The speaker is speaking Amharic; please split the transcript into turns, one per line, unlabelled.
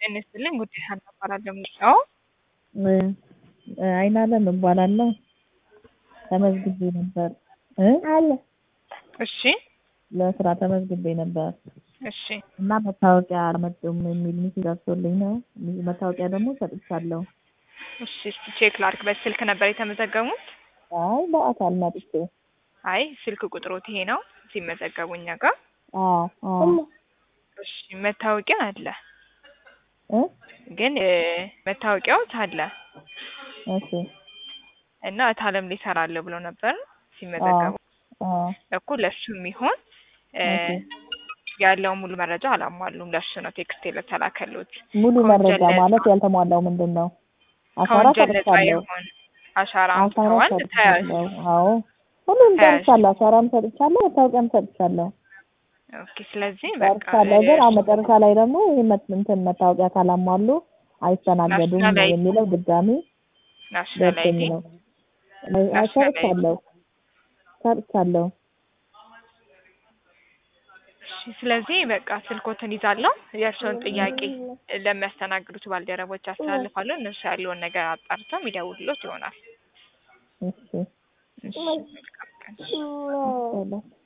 ጤና ይስጥልኝ ጉዲት ሀና እባላለሁ የምጠራው
አይናለም እባላለሁ ተመዝግቤ ነበር እ
እሺ
ለስራ ተመዝግቤ ነበር
እሺ
እና መታወቂያ አልመጡም የሚል ሚሴጅ ደርሶልኝ ነው መታወቂያ ደግሞ ሰጥቻለሁ
እሺ እስቲ ቼክ ላድርግ በስልክ ነበር የተመዘገቡት
አይ በአካል መጥቼ
አይ ስልክ ቁጥሮት ይሄ ነው ሲመዘገቡ እኛ ጋር
አዎ አዎ
እሺ መታወቂያ አለ
እ
ግን እ መታወቂያው አለ
እሺ
እና እታለም ላይ እሰራለሁ ብሎ ነበር ሲመዘገቡ
አዎ
እኮ ለሱ የሚሆን እ ያለውን ሙሉ መረጃ አላሟሉም። ለሱ ነው ቴክስት የተላከሉት።
ሙሉ
ከወንጀል
መረጃ
ነፃ-
ማለት ያልተሟላው ምንድን ነው? አሻራ
ከወንጀል ነፃ
ሰጥቻለሁ።
የሆን አሻራ
አሻራ
አምጥተዋል ተያዙ።
ሰጥቻለሁ። አዎ ሁሉም
ተያዥ።
ጨርሻለሁ። አሻራም ሰጥቻለሁ፣ መታወቂያም ሰጥቻለሁ።
ኦኬ ስለዚህ በቃ
ጨርሻለሁ። ግን አሁን
እሱ-
መጨረሻ ላይ ደግሞ ይህ መት- እንትን መታወቂያ ካላሟሉ አይስተናገዱም
ናሽናል አይዲ-
የሚለው ድጋሚ
ናሽናል
ደርሶኝ
አይዲ
ነው። አይ- አይ
ናሽናል አይዲ።
ሰርቻለሁ ሰርቻለሁ።
እሺ፣ ስለዚህ በቃ ስልኮትን ይዛለሁ። የእርስዎን ጥያቄ ለሚያስተናግዱት ባልደረቦች አስተላልፋለሁ። እነሱ ያለውን ነገር አጣርተው የሚደውሉት ይሆናል።
እሺ
እሺ፣ መልካም ቀን።
ይቻላል።